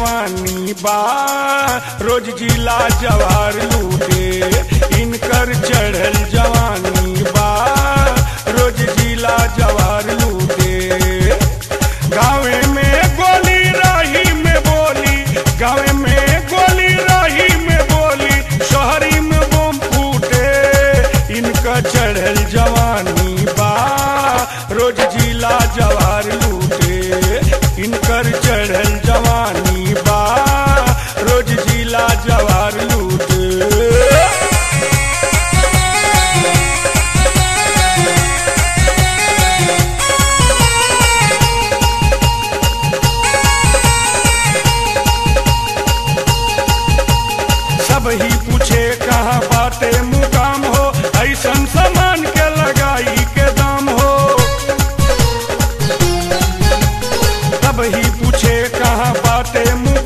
जवानी बा रोज जिला जवार लूटे इनकर चढ़ल जवानी बा रोज जिला जवार लूटे गाँवे में गोली राही में बोली गाँवे में गोली राही में बोली शहरी में बम फूटे इनका चढ़ल जवानी बा रोज जिला जवार लूटे इनकर चढ़ल जवानी बा रोज जिला जवार लूटे सब ही पूछे कहाँ बाटे मुकाम हो ऐसन सामान के लगाई के दाम हो सब ही पूछे कहाँ बाटे मुकाम